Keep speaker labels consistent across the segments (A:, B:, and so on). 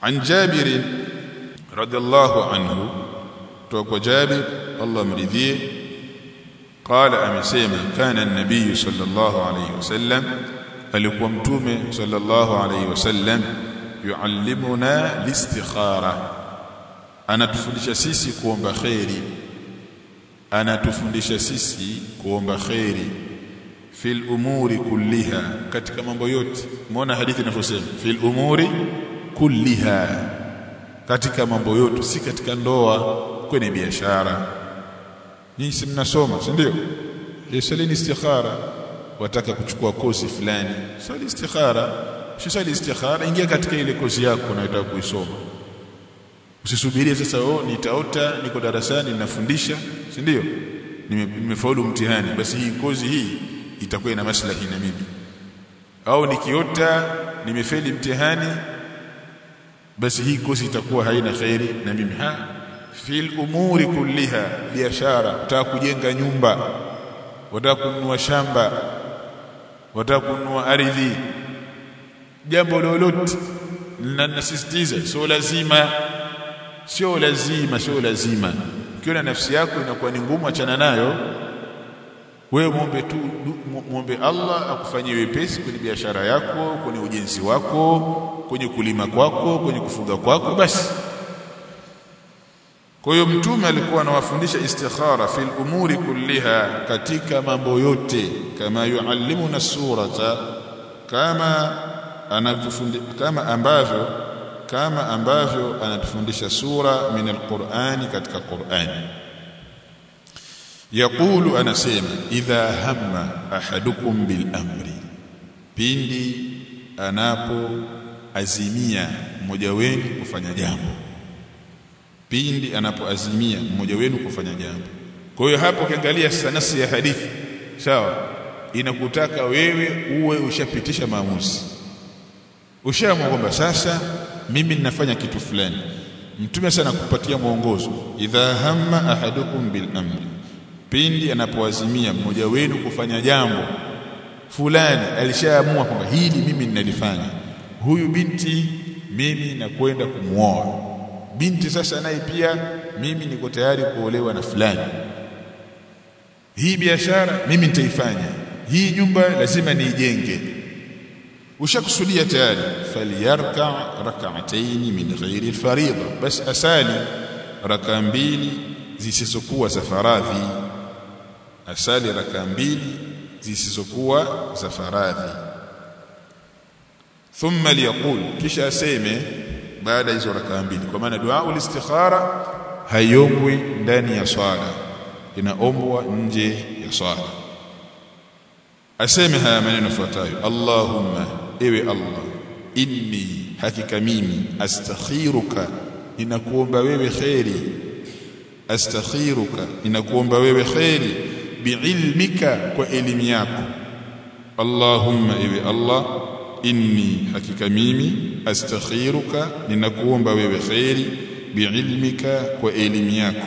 A: عن جابر رضي الله عنه توقع جابر الله مرضيه قال amesema kana an-nabiy sallallahu alayhi wasallam alikuwa mtume sallallahu alayhi wasallam yuallimuna listikhara anatufundisha sisi kuomba khairi anatufundisha sisi kuomba khairi fil umuri kulliha katika mambo yote umeona hadithi inavyosema fil umuri kulliha katika mambo yote si katika ndoa kwenye biashara nyinyi si mnasoma si ndio salini istikhara wataka kuchukua kozi fulani swali istikhara usiswali istikhara ingia katika ile kozi yako unayotaka kuisoma usisubirie sasa oh nitaota niko darasani ninafundisha si ndio nimefaulu mtihani basi hii kozi hii itakuwa ina maslahi na mimi au nikiota nimefeli mtihani basi hii kozi itakuwa haina khairi na mimi ha fil umuri kulliha biashara utaka kujenga nyumba wataka kununua shamba wataka kununua ardhi jambo lolote linasisitiza sio lazima sio lazima sio lazima ukiona nafsi yako inakuwa ni ngumu achana nayo wewe muombe tu muombe Allah akufanyie wepesi kwenye biashara yako kwenye ujenzi wako kwenye kulima kwako kwenye kufuga kwako basi kwa hiyo mtume alikuwa anawafundisha istikhara fil umuri kulliha katika mambo yote kama yuallimuna surata kama anatufundisha kama ambavyo kama ambavyo anatufundisha sura min alqur'ani katika Qur'ani yaqulu anasema idha hamma ahadukum bil amri pindi anapo azimia mmoja wenu kufanya jambo pindi anapoazimia mmoja wenu kufanya jambo kwa hiyo hapo ukiangalia sanasi ya hadithi sawa inakutaka wewe uwe ushapitisha maamuzi ushaamua kwamba sasa mimi ninafanya kitu fulani mtume sana kupatia mwongozo idha hamma ahadukum bil amri pindi anapoazimia mmoja wenu kufanya jambo fulani alishaamua kwamba hili mimi ninalifanya huyu binti mimi nakwenda kumuoa binti sasa naye pia mimi niko tayari kuolewa na fulani hii biashara mimi nitaifanya hii nyumba lazima niijenge ushakusudia tayari falyarka rak'atayn min ghairi alfaridha bas asali raka mbili zisizokuwa za faradhi asali raka mbili zisizokuwa za faradhi thumma liyaqul kisha aseme baada hizo raka mbili kwa maana dua ulistikhara haiombwi ndani ya swala inaombwa nje ya swala aseme haya maneno yafuatayo Allahumma ewe Allah inni hakika mimi astakhiruka ninakuomba wewe khairi astakhiruka ninakuomba wewe khairi biilmika kwa elimu yako Allahumma ewe Allah inni hakika mimi astakhiruka ninakuomba wewe khairi biilmika kwa elimu yako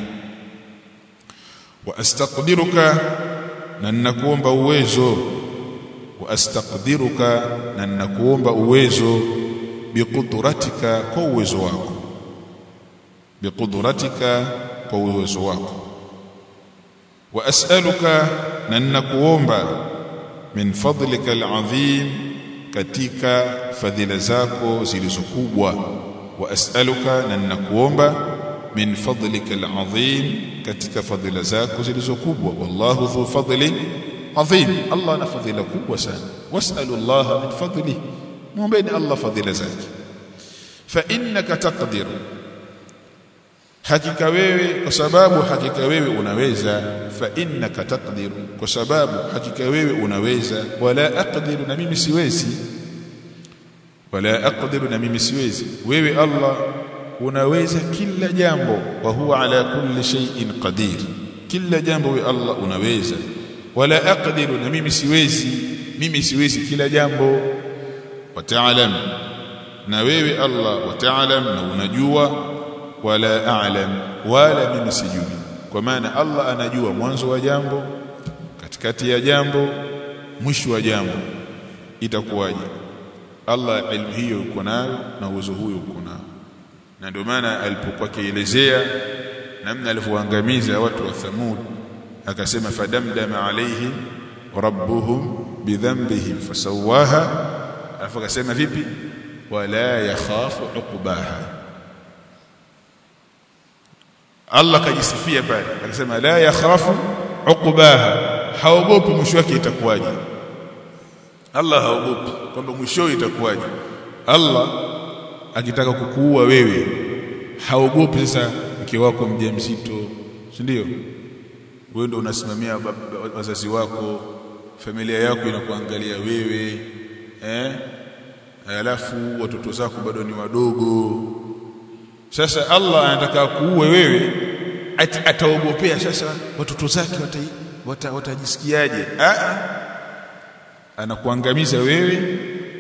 A: wa astaqdiruka na ninakuomba uwezo wa astaqdiruka na ninakuomba uwezo biqudratika kwa uwezo wako biqudratika kwa uwezo wako wa as'aluka na ninakuomba min fadlika al'azim katika fadhila zako zilizokubwa wa as'aluka na ninakuomba min fadlika al'azim katika fadhila zako zilizokubwa wallahu dhu fadli azim Allah ana fadhila kubwa sana was'alu Allah min fadlihi muombeni Allah fadhila zake fa innaka taqdir hakika wewe kwa sababu hakika wewe unaweza fa innaka taqdir kwa sababu hakika wewe unaweza wala aqdiru na mimi siwezi wala aqdiru na mimi siwezi wewe Allah unaweza kila jambo wa huwa ala kulli shay'in qadir kila jambo wewe Allah unaweza wala aqdiru na mimi siwezi mimi siwezi kila jambo wataalam na wewe Allah wataalam na unajua wala a'lam wala mimi sijui kwa maana Allah anajua mwanzo wa jambo katikati ya jambo mwisho wa jambo itakuwaje Allah ilmu hiyo uko nayo na uwezo huyo uko nao na ndio maana alipokuwa kielezea namna alivyoangamiza watu wa Thamud akasema fadamdama alaihim rabbuhum bidhanbihim fasawaha alafu akasema vipi wala yakhafu uqbaha Allah kajisifia pale akasema la yakhafu uqbaha haogopi mwisho wake itakuwaje Allah haogopi kwamba mwisho itakuwaje Allah akitaka kukuua wewe haogopi sasa mke wako mjamzito si ndio wewe ndio unasimamia wazazi wako familia yako inakuangalia wewe eh alafu watoto zako bado ni wadogo sasa Allah anataka kuue wewe ataogopea sasa watoto zake watajisikiaje wata, wata anakuangamiza wewe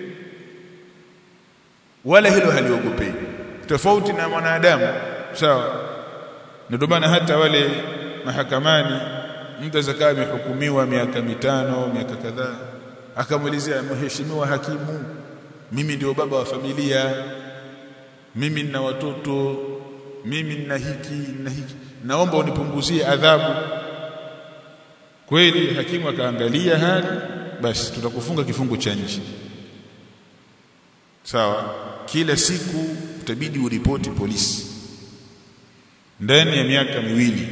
A: wala hilo haliogopei tofauti na mwanadamu sawa ndio maana hata wale mahakamani mtu zakaa amehukumiwa miaka mitano miaka kadhaa akamuelezea mheshimiwa hakimu mimi ndio baba wa familia mimi nina watoto mimi nina hiki nina hiki naomba unipunguzie adhabu kweli hakimu akaangalia hali basi tutakufunga kifungo cha nchi sawa kila siku utabidi uripoti polisi ndani ya miaka miwili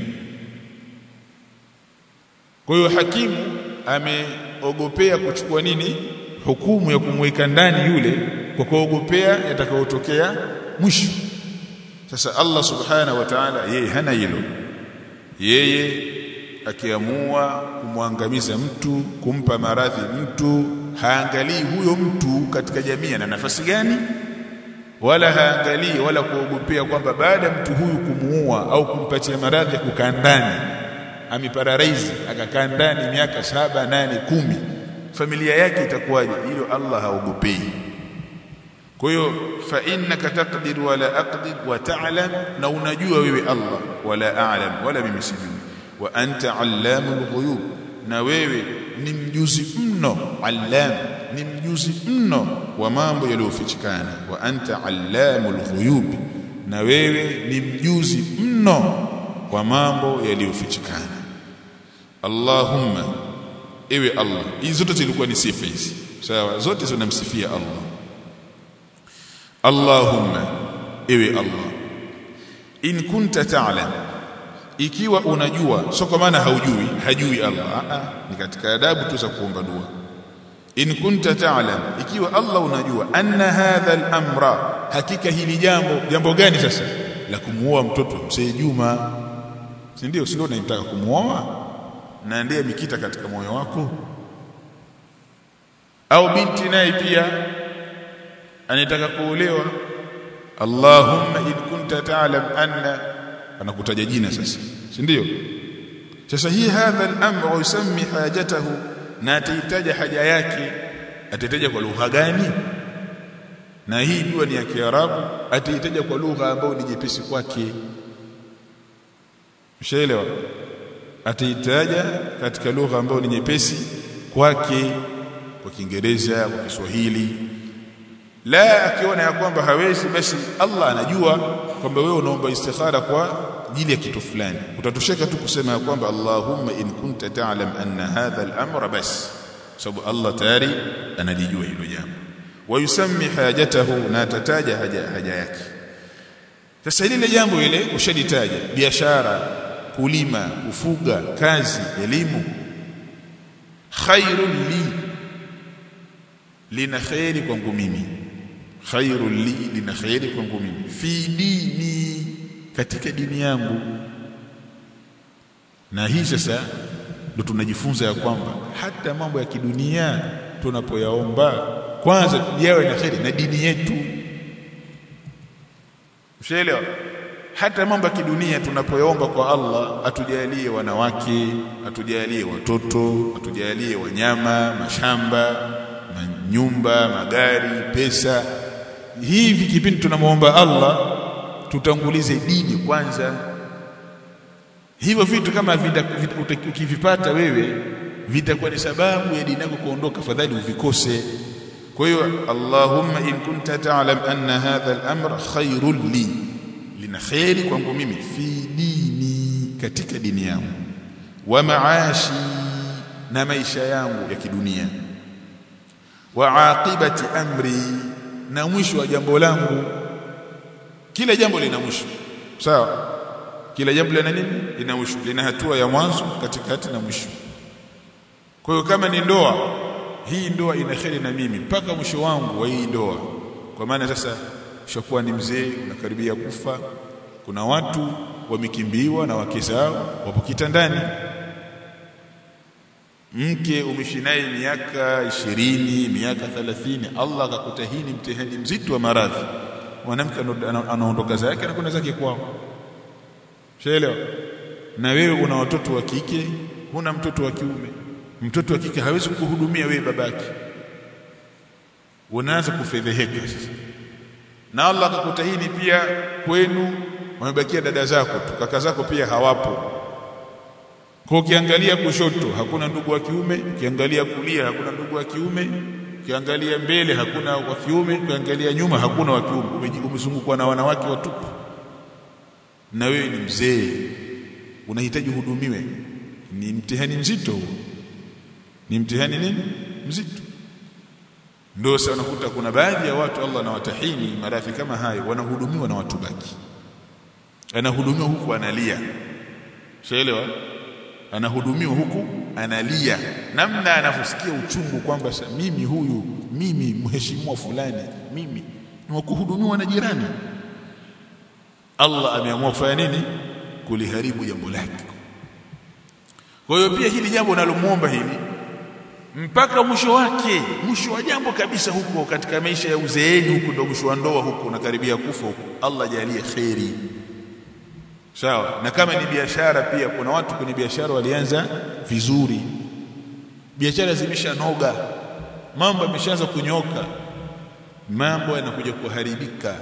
A: kwa hiyo hakimu ameogopea kuchukua nini hukumu ya kumweka ndani yule kwa kuogopea yatakayotokea mwisho sasa Allah subhanahu wa ta'ala yeye hana hilo yeye akiamua kumwangamiza mtu kumpa maradhi mtu haangalii huyo mtu katika jamii ana nafasi gani wala haangalii wala kuogopea kwamba baada ya mtu huyu kumuua au kumpatia maradhi ya kukaa ndani ameparalaizi akakaa ndani miaka saba nane kumi familia yake itakuwaje hilo Allah haogopei kwa hiyo fa innaka taqdir wala aqdir wa ta'lam na unajua wewe Allah wala a'lam wala mimi sijui wa anta allamul ghuyub na wewe ni mjuzi mno allam ni mjuzi mno wa mambo yaliyofichikana wa anta allamul ghuyub na wewe ni mjuzi mno wa mambo yaliyofichikana Allahumma ewe Allah hizi zote zilikuwa ni sifa hizi sawa zote zinamsifia Allah Allahumma ewe Allah in kunta ta'lam ikiwa unajua sio kwa maana haujui hajui Allah a ni katika adabu tu za kuomba dua in kunta ta'lam ikiwa Allah unajua anna hadha al-amra hakika hili jambo jambo gani sasa la kumuoa mtoto mzee Juma si ndio si ndio unataka kumuoa na ndiye mikita katika moyo wako au binti naye pia anataka kuolewa Allahumma in kunta ta'lam anna anakutaja jina sasa si ndio sasa hii hadha al-amr yusammi hajatahu na atahitaja haja yake atahitaja kwa lugha gani na hii dua ni ya Kiarabu atahitaja kwa lugha ambayo ni jepesi kwake mshaelewa ataitaja katika lugha ambayo ni nyepesi kwake kwa Kiingereza kwa Kiswahili la akiona ya kwamba hawezi basi Allah anajua kwamba wewe unaomba istikhara kwa ajili ya kitu fulani utatosheka tu kusema ya kwamba Allahumma in kunta ta'lam anna hadha al-amra bas sababu Allah tayari analijua hilo jambo wayusammi hajatahu na atataja haja, haja yake sasa lile jambo ile ushaditaja biashara kulima kufuga kazi elimu khairun li lina khairi kwangu mimi khairun li lina khairi kwangu mimi fi dini katika dini yangu na hii sasa ndo tunajifunza ya kwamba hata mambo ya kidunia tunapoyaomba kwanza yawe na khairi na dini yetu ushaelewa hata mambo ya kidunia tunapoyaomba kwa Allah atujalie wanawake atujalie watoto atujalie wanyama mashamba nyumba magari pesa hivi kipindi tunamuomba Allah tutangulize dini kwanza hivyo vitu kama ukivipata wewe vitakuwa ni sababu ya dini yako kuondoka fadhali uvikose kwa hiyo Allahumma in kunta ta'lam anna hadha al-amra khairul li lina kheri kwangu mimi fi dini katika dini yangu wa maashi na maisha yangu ya kidunia wa aqibati amri na mwisho wa jambo langu kila jambo lina mwisho sawa kila jambo lina nini lina mwisho lina hatua ya mwanzo katikati na mwisho kwa hiyo kama ni ndoa hii ndoa ina kheri na mimi mpaka mwisho wangu wa hii ndoa kwa maana sasa ushakuwa ni mzee unakaribia kufa kuna watu wamekimbiwa na wake zao wapo kitandani mke umeishi naye miaka ishirini miaka thelathini Allah akakutahini mtihani mzito wa maradhi mwanamke anaondoka zake anakwenda zake kwao shaelewa na wewe una watoto wa kike huna mtoto wa kiume mtoto wa kike hawezi kukuhudumia wewe babake unaanza kufedheheka sasa na Allah akakutahini pia kwenu wamebakia dada zako tu kaka zako pia hawapo kwa ukiangalia kushoto hakuna ndugu wa kiume ukiangalia kulia hakuna ndugu wa kiume ukiangalia mbele hakuna wa kiume ukiangalia nyuma hakuna wa kiume umezungukwa na wanawake watupu na wewe ni mzee unahitaji uhudumiwe ni mtihani mzito huo ni mtihani nini mzito ndio sasa unakuta kuna baadhi ya watu Allah anawatahini maradhi kama hayo wanahudumiwa na watu baki anahudumiwa huku analia shaelewa anahudumiwa huku analia namna anavyosikia uchungu kwamba mimi huyu mimi mheshimiwa fulani mimi ni wakuhudumiwa na jirani Allah ameamua kufanya nini kuliharibu jambo lake kwa hiyo pia hili jambo nalomuomba hili mpaka mwisho wake mwisho wa jambo kabisa huko katika maisha ya uzeeni huko ndo mwisho wa ndoa huko unakaribia kufa huko Allah jalie kheri sawa na kama ni biashara pia kuna watu kwenye biashara walianza vizuri biashara zimeshanoga mambo yameshaanza kunyoka mambo yanakuja kuharibika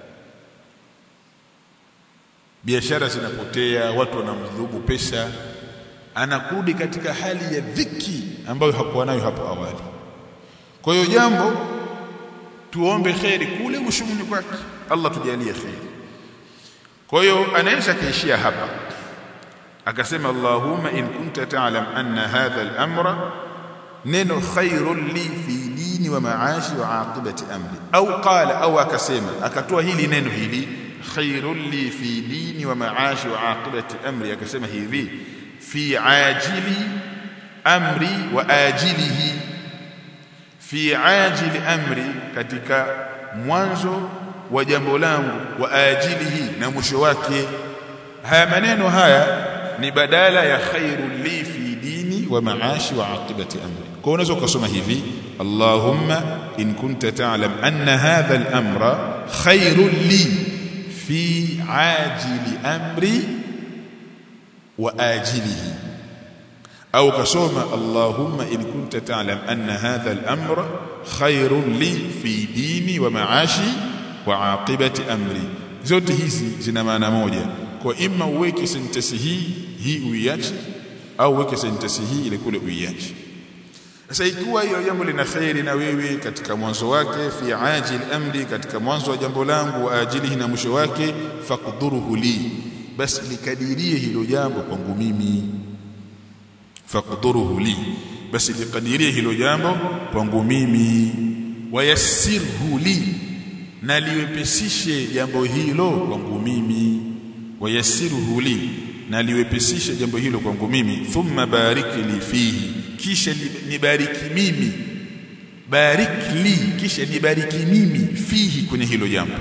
A: biashara zinapotea watu wanamdhubu pesa anakurudi katika hali ya dhiki ambayo hakuwa nayo hapo awali kwa hiyo jambo tuombe kheri kule mwishoni kwake Allah tujalie kheri kwa hiyo anaweza kaishia hapa akasema Allahumma in kunta ta'lam anna hadha al-amra neno khairun li fi dini wa maashi wa aqibati amri au qala au akasema akatoa hili neno hili khairun li fi dini wa maashi wa aqibati amri akasema hivi fi ajili amri wa ajilihi fi ajili amri katika mwanzo wa jambo langu wa ajilihi na mwisho wake haya maneno haya ni badala ya khairul li fi dini wa maashi wa aqibati amri kwa unaweza ukasoma hivi Allahumma in kunta ta'lam anna hadha al-amra khairul li fi ajili amri wa ajilihi au kasoma Allahumma in kunta ta'lam anna hadha al-amra khairun li fi dini wa maashi wa aqibati amri zote hizi zina maana moja kwa imma uweke sentensi hii hii uiache au uweke sentensi hii ile kule uiache sasa ikiwa hiyo jambo lina khairi na wewe katika mwanzo wake fi ajil amri katika mwanzo wa jambo langu wa ajilihi na mwisho wake faqduruhu li basi likadirie hilo jambo kwangu mimi faqduruhu li basi likadirie hilo jambo kwangu mimi wayassirhu li na liwepesishe jambo hilo kwangu mimi wayassirhu li na liwepesishe jambo hilo kwangu mimi thumma barik li fihi kisha nibariki mimi barik li kisha nibariki mimi fihi kwenye hilo jambo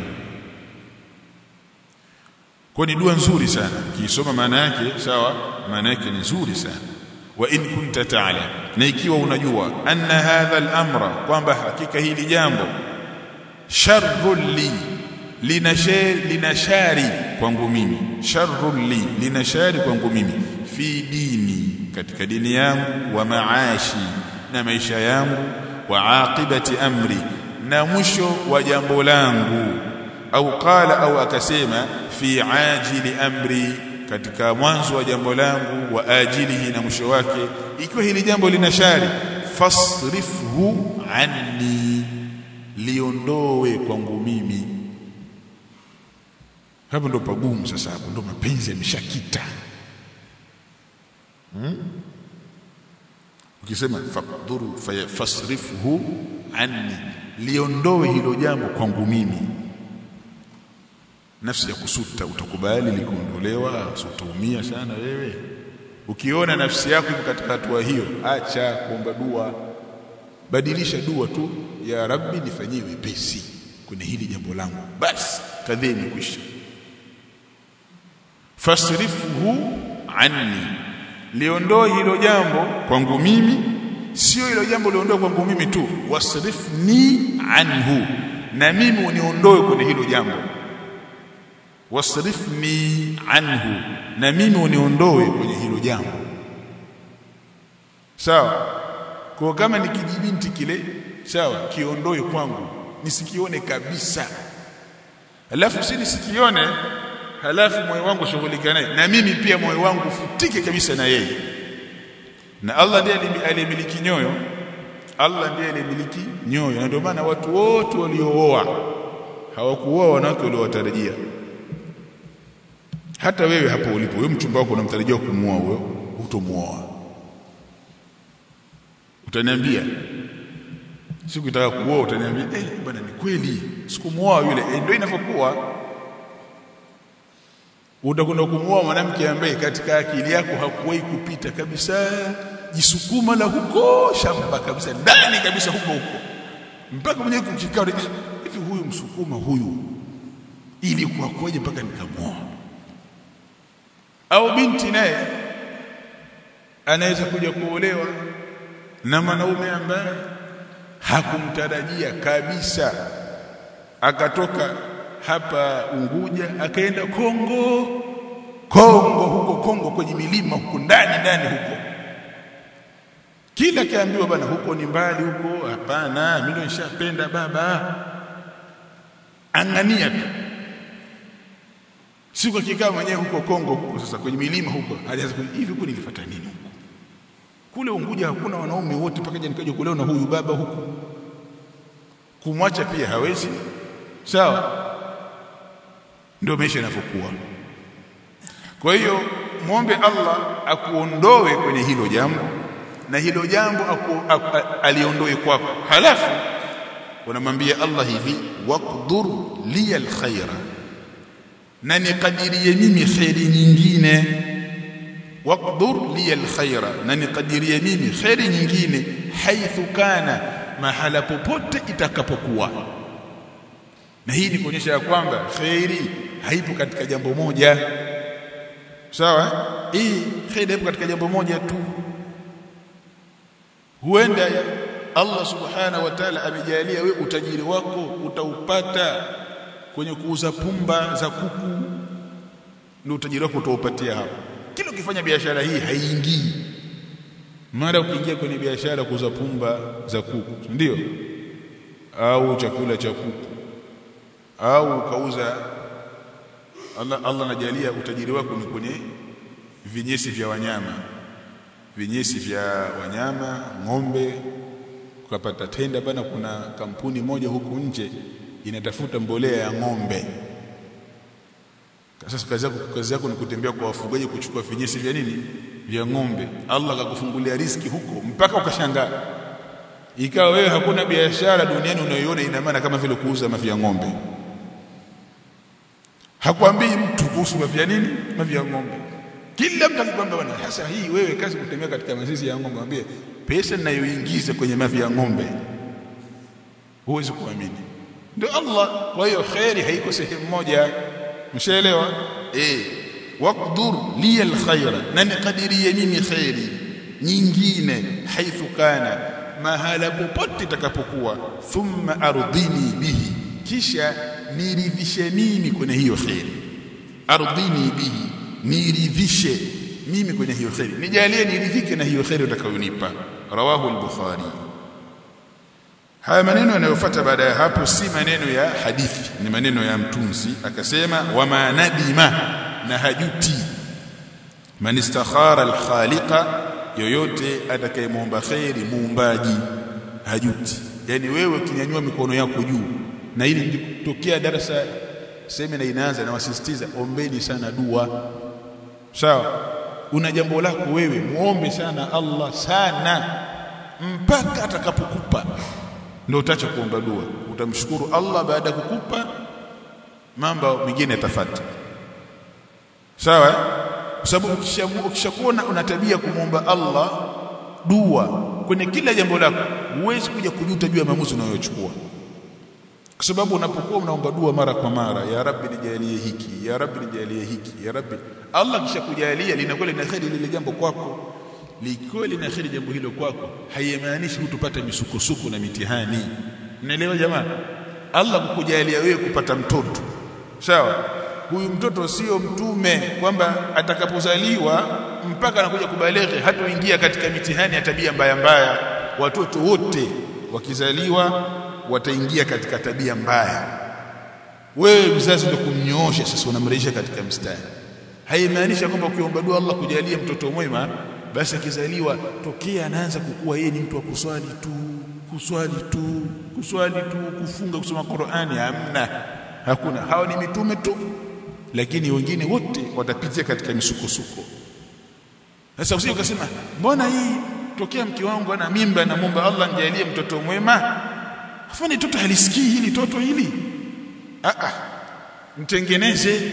A: kwa ni dua nzuri sana kiisoma maana yake sawa maana yake ni nzuri sana wa in kunta ta'lam na ikiwa unajua anna hadha al-amra kwamba hakika hili jambo sharrun li linashari linashari kwangu mimi sharrun li linashari kwangu mimi fi dini katika dini yangu wa maashi na maisha yangu wa aqibati amri na mwisho wa jambo langu au qala au akasema fi ajili amri katika mwanzo wa jambo langu wa ajilihi na mwisho wake ikiwa hili jambo lina shari fasrifhu anni liondoe kwangu mimi hapo ndo pagumu sasa hapo ndo mapenzi yameshakita hmm? ukisema faqduru fasrifuhu anni liondoe hilo jambo kwangu mimi nafsi ya kusuta utakubali likuondolewa utaumia sana wewe ukiona nafsi yako iko katika hatua hiyo acha kuomba dua badilisha dua tu ya rabbi nifanyie wepesi kwenye hili jambo langu basi kadhia imekwisha fasrifuhu anni liondoe hilo jambo kwangu mimi sio hilo jambo liondoe kwangu mimi tu wasrifni anhu na mimi uniondoe kwenye hilo jambo wasrifni anhu na mimi uniondoe kwenye hilo jambo sawa kwa kama ni kijibinti kile sawa kiondoe kwangu nisikione kabisa alafu si nisikione halafu moyo wangu shughulika naye na mimi pia moyo wangu ufutike kabisa na yeye na Allah ndiye aliyemiliki nyoyo Allah ndiye aliyemiliki nyoyo na ndio maana watu wote waliooa hawakuoa wanawake waliowatarajia hata wewe hapo ulipo wewe mchumba wako unamtarajia kumuoa huyo utomuoa utaniambia siku itaka kuoa utaniambia eh bwana ni kweli sikumuoa yule eh, ndio inavyokuwa utakwenda kumuoa mwanamke ambaye katika akili yako hakuwahi kupita kabisa jisukuma la huko shamba kabisa ndani kabisa huko huko mpaka mwenyewe kukikao hivi huyu msukuma huyu ili kuwakoje mpaka nikamuoa au binti naye anaweza kuja kuolewa na mwanaume ambaye hakumtarajia kabisa akatoka hapa Unguja akaenda Kongo Kongo huko Kongo kwenye milima huko ndani ndani huko kila kiambiwa bana huko ni mbali huko hapana mimi ndo nishapenda baba angania tu siku akikaa mwenyewe huko Kongo huko sasa kwenye milima huko hajaanza hivi huko nilifuata nini huko kule Unguja hakuna wanaume wote mpaka nikaje kulewa na huyu baba huko kumwacha pia hawezi sawa ndio maisha yanavyokuwa kwa hiyo muombe Allah akuondoe kwenye hilo jambo na hilo jambo aku, aku, aliondoe kwako halafu unamwambia Allah hivi waqdur li alkhaira na nikadirie mimi khairi nyingine waqdur li alkhaira na nikadirie mimi khairi nyingine haithu kana mahala popote itakapokuwa na hii ni kuonyesha ya kwamba khairi haipo katika jambo moja sawa hii khairi haipo katika jambo moja tu huenda Allah subhanahu wa ta'ala amejalia we utajiri wako utaupata kwenye kuuza pumba za kuku ndio utajiri wako utaupatia hapo kila ukifanya biashara hii haiingii mara ukiingia kwenye biashara kuuza pumba za kuku ndio au chakula cha kuku au ukauza Allah Allah anajalia utajiri wako ni kwenye vinyesi vya wanyama vinyesi vya wanyama ng'ombe ukapata tenda bana kuna kampuni moja huku nje inatafuta mbolea ya ng'ombe sasa kazi yako kazi yako ni kutembea kwa wafugaji kuchukua vinyesi vya nini vya ng'ombe Allah akakufungulia riski huko mpaka ukashangaa ikawa wewe hakuna biashara duniani unayoiona ina maana kama vile kuuza mavi ya ng'ombe hakwambii mtu kuhusu mavi ya nini mavi ya ng'ombe kila mtu akikwambia bwana sasa hii wewe kazi kutembea katika mazizi ya ng'ombe mwambie pesa ninayoingiza kwenye mavi ya ng'ombe huwezi kuamini ndio Allah kwa hiyo khairi haiko sehemu moja mshaelewa eh waqdur li alkhaira na nikadirie mimi khairi nyingine haithu kana mahala popote itakapokuwa thumma ardhini bihi kisha niridhishe mimi kwenye hiyo khairi ardhini bihi niridhishe mimi kwenye hiyo khairi nijalie niridhike na hiyo khairi utakayonipa rawahu al-bukhari haya maneno yanayofuata baada ya hapo si maneno ya hadithi ni maneno ya mtunzi akasema wama nadima na hajuti man istakhara al-khaliqa yoyote atakayemwomba khairi muumbaji hajuti yani wewe ukinyanyua mikono yako juu na ili lilitokea darasa semina inaanza na wasisitiza ombeni sana dua sawa una jambo lako wewe muombe sana Allah sana mpaka atakapokupa ndio utaacha kuomba dua utamshukuru Allah baada ya kukupa mambo mengine yatafuata sawa kwa sababu ukishakuona una tabia kumwomba Allah dua kwenye kila jambo lako huwezi kuja kujuta juu ya maamuzi unayochukua kwa sababu unapokuwa unaomba dua mara kwa mara ya rabbi nijalie hiki ya rabbi nijalie hiki ya rabbi Allah kisha kujalia linakuwa lina kheri lile jambo kwako likiwa lina kheri jambo hilo kwako haimaanishi hutupata misukosuko na mitihani mnaelewa jamaa Allah kukujalia wewe kupata mtoto sawa huyu mtoto sio mtume kwamba atakapozaliwa mpaka anakuja kubaleghe hatoingia katika mitihani ya tabia mbaya mbaya watoto wote wakizaliwa wataingia katika tabia mbaya wewe mzazi ndio kumnyoosha sasa unamrejesha katika mstari haimaanisha kwamba ukiomba dua Allah kujalia mtoto mwema basi akizaliwa tokea anaanza kukua yeye ni mtu wa kuswali tu kuswali tu kuswali tu kufunga kusoma Qur'ani hamna hakuna hao ni mitume tu lakini wengine wote watapitia katika misukosuko sasa usije ukasema mbona hii tokea mke wangu ana mimba na muomba Allah nijalie mtoto mwema afanye toto halisikii hili toto hili a a mtengeneze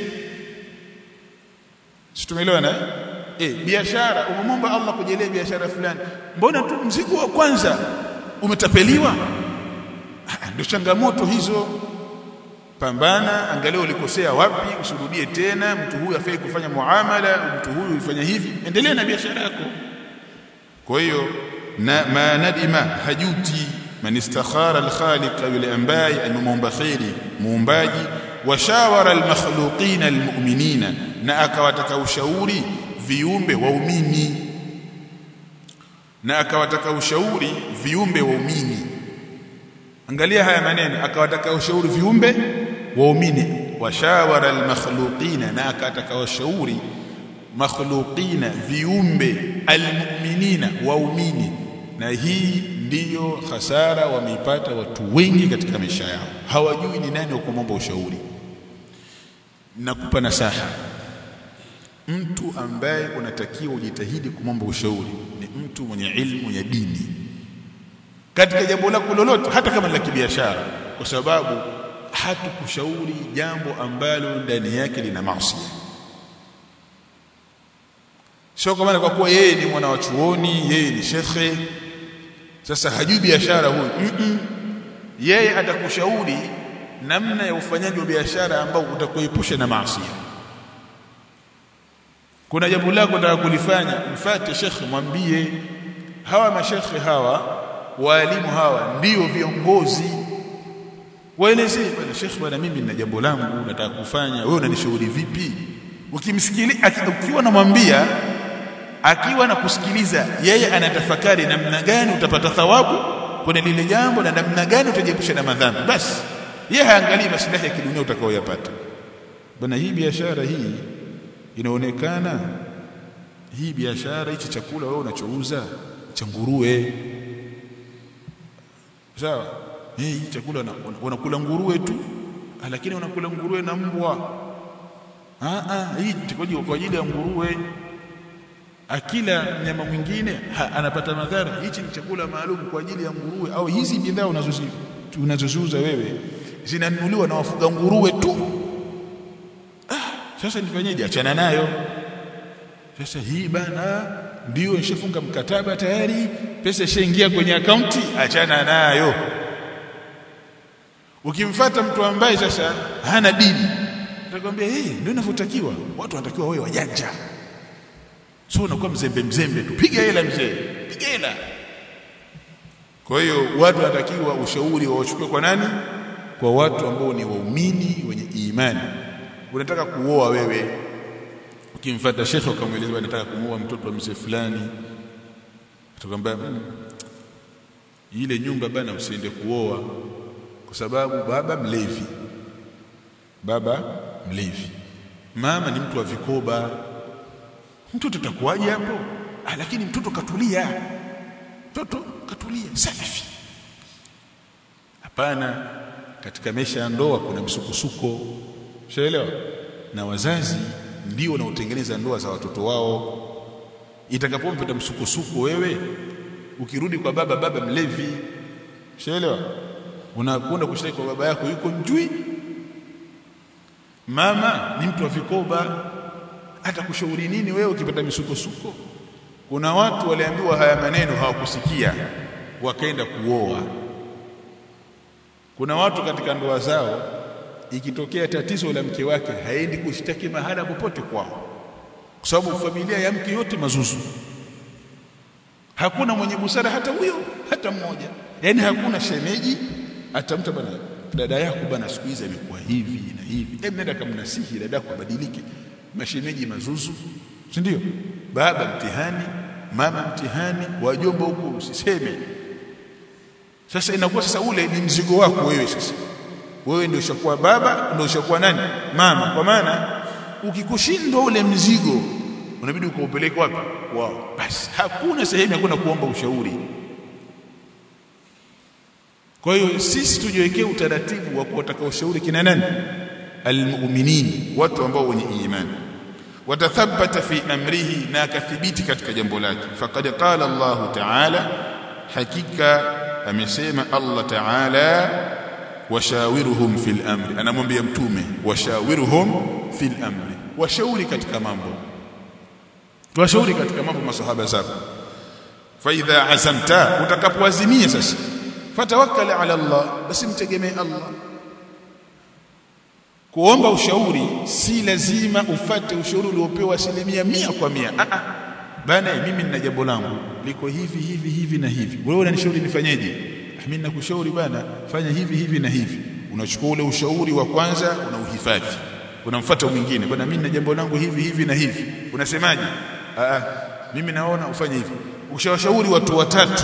A: situmeelewana eh biashara umemwomba Allah kujalia biashara fulani mbona tu mzigo wa kwanza umetapeliwa ndio changamoto hizo pambana angalia ulikosea wapi usirudie tena mtu huyu afai kufanya muamala mtu huyu ifanya hivi endelea na biashara yako kwa hiyo na ma nadima hajuti man istakhara al-khaliq yule ambaye amemuomba khairi muumbaji washawara al-makhluqin al-mu'minina na akawataka ushauri viumbe waumini na akawataka ushauri viumbe waumini angalia haya maneno akawataka ushauri viumbe waumini washawara al-makhluqina na akataka ushauri makhluqina viumbe almu'minina waumini na hii ndiyo hasara wameipata watu wengi katika maisha yao hawajui ni nani wa kumwomba ushauri nakupa nasaha mtu ambaye unatakiwa ujitahidi kumwomba ushauri ni mtu mwenye ilmu ya dini katika jambo lako lolote hata kama la kibiashara kwa sababu hatukushauri jambo ambalo ndani yake lina maasi sio kwa maana kwa kuwa yeye ni mwana wa chuoni yeye ni shekhe sasa hajui biashara huyu mm -mm. yeye atakushauri namna ya ufanyaji wa biashara ambao utakuepusha na maasi kuna jambo lako unataka kulifanya mfate shekhe mwambie hawa mashekhe hawa walimu hawa ndio viongozi waelezee bwana shekhe bwana mimi nina jambo langu nataka kufanya wewe unanishauri vipi ukimsikilia ukiwa namwambia akiwa na kusikiliza yeye anatafakari namna gani utapata thawabu kwenye lile jambo na namna gani utajiepusha na madhambi basi yeye haangalii maslahi ya kidunia utakaoyapata bwana hii biashara hii inaonekana hii biashara hichi chakula wewe unachouza cha nguruwe sawa hey, hii chakula unakula nguruwe tu lakini unakula nguruwe na mbwa ah ah hii kwa ajili ya nguruwe akila mnyama mwingine anapata madhara hichi ni chakula maalum kwa ajili ya nguruwe au hizi bidhaa unazoziuza wewe zinanunuliwa na wafuga nguruwe tu ah sasa nifanyeje achana nayo sasa hii bana ndio nishafunga mkataba tayari pesa ishaingia kwenye akaunti achana nayo ukimfata mtu ambaye sasa hana dini atakwambia eh hey, ndio inavyotakiwa watu wanatakiwa wawe wajanja sio unakuwa mzembe mzembe tu piga hela mzee piga hela kwa hiyo watu wanatakiwa ushauri wawachukue kwa nani kwa watu ambao ni waumini wenye imani unataka kuoa wewe ukimfuata shekhe ukamweleza nataka kumuoa mtoto wa mzee fulani atakwambia mmm, ile nyumba bana usiende kuoa kwa sababu baba mlevi baba mlevi mama ni mtu wa vikoba mtoto atakuwaje hapo ah, lakini mtoto katulia mtoto katulia safi hapana katika maisha ya ndoa kuna msukosuko Ushaelewa? Na wazazi ndio wanaotengeneza ndoa za watoto wao. Itakapopita msukosuko wewe ukirudi kwa baba baba mlevi. Ushaelewa? Unakwenda kushiriki kwa baba yako yuko mjui. Mama ni mtu wa vikoba hata kushauri nini wewe ukipata misukosuko kuna watu waliambiwa haya maneno hawakusikia wakaenda kuoa kuna watu katika ndoa zao ikitokea tatizo la mke wake haendi kushtaki mahala popote kwao kwa sababu familia ya mke yote mazuzu hakuna mwenye busara hata huyo hata mmoja yani hakuna shemeji atamta bana dada yako bana siku hizi amekuwa hivi na hivi hebu nenda kamnasihi dada yako abadilike mashemeji mazuzu si ndio baba mtihani mama mtihani wajomba huko usiseme sasa inakuwa sasa ule ni mzigo wako wewe sasa wewe ndio ushakuwa baba ndio ushakuwa nani mama kwa maana ukikushindwa ule mzigo unabidi ukaupeleke wapi wao basi hakuna sehemu ya kwenda kuomba ushauri kwa hiyo sisi tujiwekee utaratibu wa kuwataka ushauri kina nani almu'minin watu ambao wenye imani watathabata fi amrihi na akathibiti katika jambo lake faqad qala Allah ta'ala hakika amesema Allah ta'ala washawiruhum fil amri anamwambia mtume washawiruhum fil amri washauri katika mambo tuwashauri katika mambo masahaba zako fa idha azamta utakapoazimia sasa fatawakkal ala Allah basi mtegemee Allah kuomba ushauri si lazima ufate ushauri uliopewa asilimia mia kwa mia a a bana mimi nina jambo langu liko hivi hivi hivi na hivi wewe unanishauri nifanyeje mimi nakushauri bana fanya hivi hivi na hivi unachukua ule ushauri wa kwanza unauhifadhi unamfuata mwingine bana mimi na jambo langu hivi hivi na hivi unasemaje a a mimi naona ufanye hivi ushawashauri watu watatu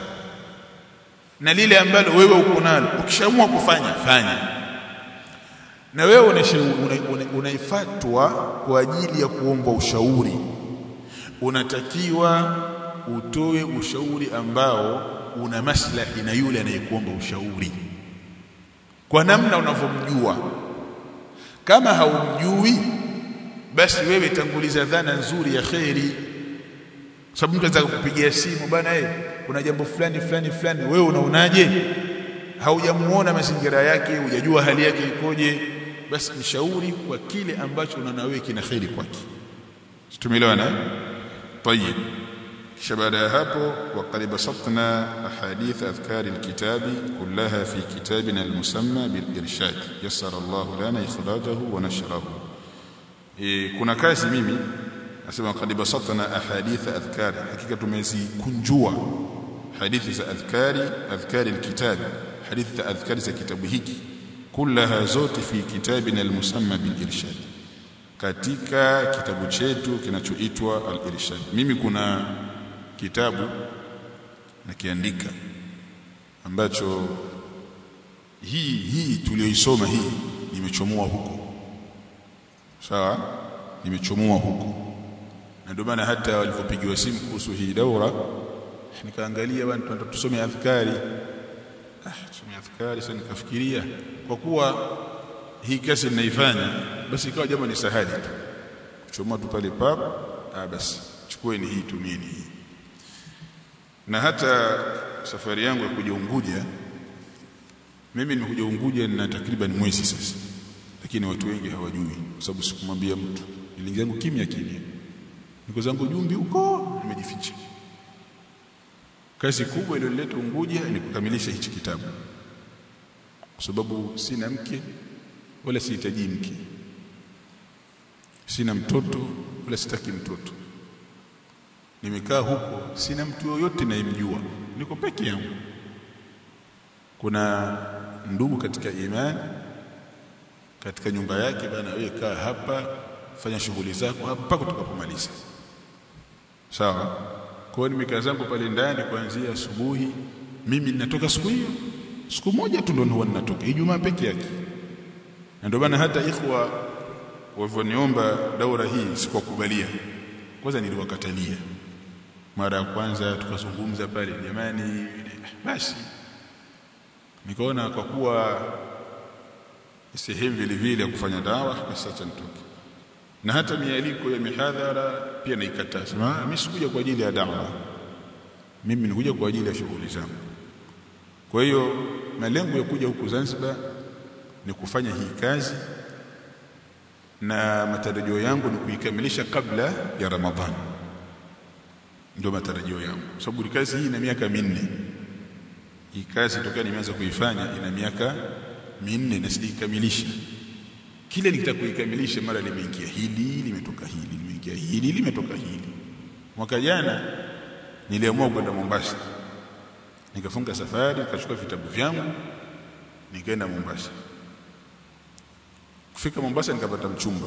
A: na lile ambalo wewe uko nalo ukishaamua kufanya fanya na wewe unaifatwa kwa ajili ya kuomba ushauri unatakiwa utoe ushauri ambao una maslahi na yule anayekuomba ushauri kwa namna unavyomjua kama haumjui basi wewe tanguliza dhana nzuri ya kheri sababu mtu anaweza kukupigia simu bana eh kuna jambo fulani fulani fulani wewe unaonaje haujamuona mazingira yake hujajua hali yake ikoje basi mshauri kwa kile ambacho unaona wewe kina kheri kwake tumeelewana طيب kisha baada ya hapo waqad basatna ahadith adhkar alkitab kullaha fi kitabina almusamma bilirshad yassara Allah lana ikhrajahu wa nashrahu e, kuna kazi mimi nasema qad basatna ahadith adhkar hakika tumezikunjua hadithi za adhkari adhkari alkitab hadithi za adhkari za kitabu hiki kullaha zote fi kitabina almusamma bilirshad katika kitabu chetu kinachoitwa al-irshad mimi kuna kitabu nakiandika ambacho hii hii tulioisoma hii nimechomoa huko sawa nimechomoa huko na ndio maana hata walipopigiwa simu kuhusu hii daura nikaangalia bwana tunataka tusome adhkari ah tusome adhkari sasa nikafikiria kwa kuwa hii kazi ninaifanya basi ikawa jambo ni sahali tu kuchomoa tu pale pap ah basi chukueni hii tumieni hii na hata safari yangu ya kuja Unguja mimi nimekuja Unguja na takriban mwezi sasa lakini watu wengi hawajui kwa sababu sikumwambia mtu niliingia zangu kimya kimya niko zangu jumbi huko nimejificha kazi kubwa iliyoleta Unguja ni kukamilisha hichi kitabu kwa sababu sina mke wala sihitaji mke sina mtoto wala sitaki mtoto nimekaa huko sina mtu yoyote nayemjua niko peke yangu kuna ndugu katika imani katika nyumba yake bana wewe kaa hapa fanya shughuli zako hapa tutakapomaliza sawa kwa hiyo nimekaa zangu pale ndani kuanzia asubuhi mimi ninatoka siku hiyo siku moja tu ndo huwa ninatoka Ijumaa peke yake na ndio maana hata ikhwa walivyoniomba daura hii sikuwakubalia kwanza niliwakatalia mara ya kwanza tukazungumza pale jamani basi nikaona kwa kuwa sehemu vile vile ya kufanya dawa basi acha nitoke na hata mialiko ya mihadhara pia naikataza maana mimi sikuja kwa ajili ya dawa mimi nikuja kwa ajili ya shughuli zangu kwa hiyo malengo ya kuja huku Zanzibar ni kufanya hii kazi na matarajio yangu ni kuikamilisha kabla ya Ramadhani ndio matarajio yangu sababu kazi hii ina miaka minne hii kazi tokea nimeanza kuifanya ina miaka minne na sijaikamilisha kile nitakuikamilisha mara limeingia hili limetoka hili limeingia hili limetoka hili mwaka jana niliamua kwenda Mombasa nikafunga safari nikachukua vitabu vyangu nikaenda Mombasa kufika Mombasa nikapata mchumba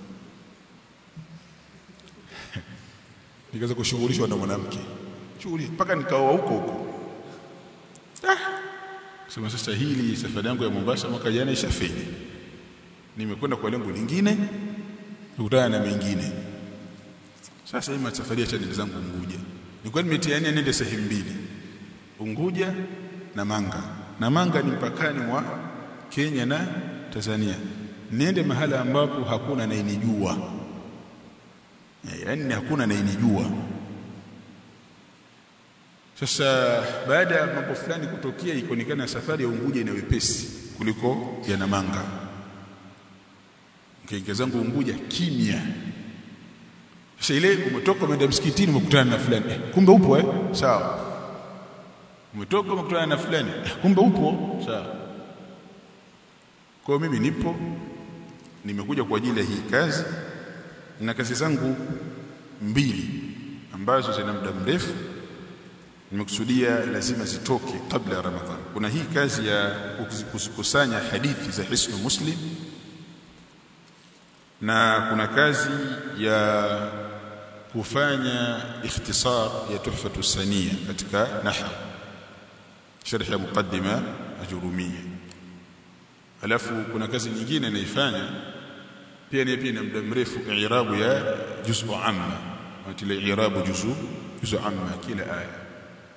A: nikaanza kushughulishwa na mwanamke shughuli mpaka nikaoa huko huko ah sema sasa hili safari yangu ya Mombasa mwaka jana ishafeli nimekwenda kwa lengo lingine nikutana na mengine sasa hii safari ya chaneli zangu Unguja nilikuwa nimetiania nende sehemu mbili Unguja na Manga na Manga ni mpakani mwa Kenya na Tanzania niende mahala ambapo hakuna anayenijua yaani hakuna anayenijua sasa baada ya mambo fulani kutokea ikaonekana safari ya Unguja ina wepesi kuliko ya Namanga nikaingia zangu Unguja kimya sasa ile umetoka umeenda msikitini umekutana na fulani eh, kumbe upo eh sawa umetoka umekutana na fulani eh, kumbe upo sawa kwa mimi nipo nimekuja kwa ajili ya hii kazi na kazi zangu mbili ambazo zina muda mrefu nimekusudia lazima zitoke kabla ya Ramadhan. Kuna hii kazi ya kukusanya hadithi za Hisnu Muslim na kuna kazi ya kufanya ikhtisar ya Tuhfatu Sania katika nahwu sharh ya muqaddima ajurumia. Alafu kuna kazi nyingine naifanya pia ni pia na muda mrefu i'rabu ya juz'u amma atile i'rabu juz'u juz'u amma kila aya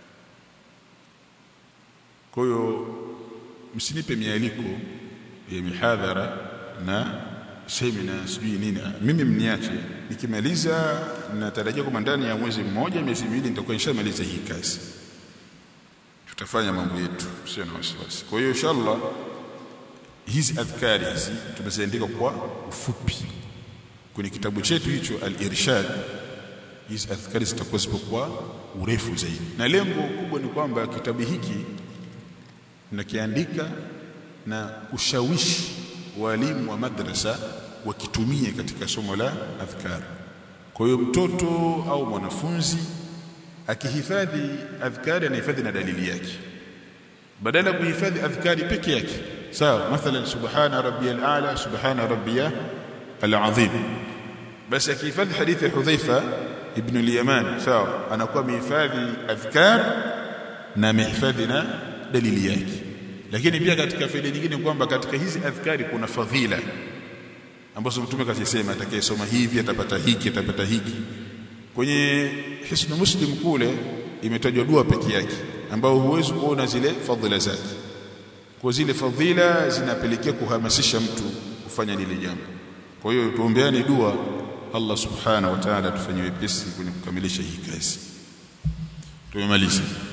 A: kwa hiyo msinipe mialiko ya mihadhara na semina sijui nini mimi mniache nikimaliza natarajia kwamba ndani ya mwezi mmoja miezi miwili nitakuwa nishamaliza hii kazi tutafanya mambo yetu sio na wasiwasi kwa hiyo inshallah hizi adhkari hizi tumeziandika kwa ufupi kwenye kitabu chetu hicho al-irshad hizi adhkari zitakuwa zipo kwa urefu zaidi na lengo kubwa ni kwamba kitabu hiki nakiandika na kushawishi walimu wa madrasa wakitumie katika somo la adhkar kwa hiyo mtoto au mwanafunzi akihifadhi adhkari anahifadhi na dalili yake badala kuhifadhi adhkari peke yake sawa mathalan subhana rabbiyal a'la subhana rabbiya al-azim basi akihifadhi hadithi ya Hudhaifa ibn al-Yaman sawa anakuwa amehifadhi adhkar na amehifadhi na dalili yake lakini pia katika faida nyingine kwamba katika hizi adhkari kuna fadhila ambazo mtume kasema atakayesoma hivi atapata hiki atapata hiki kwenye hisnu muslim kule imetajwa dua peke yake ambao huwezi kuona zile fadhila zake kwa zile fadhila zinapelekea kuhamasisha mtu kufanya lile jambo kwa hiyo tuombeane dua Allah subhanahu wa ta'ala tufanye wepesi kwenye kukamilisha hii kazi tumemaliza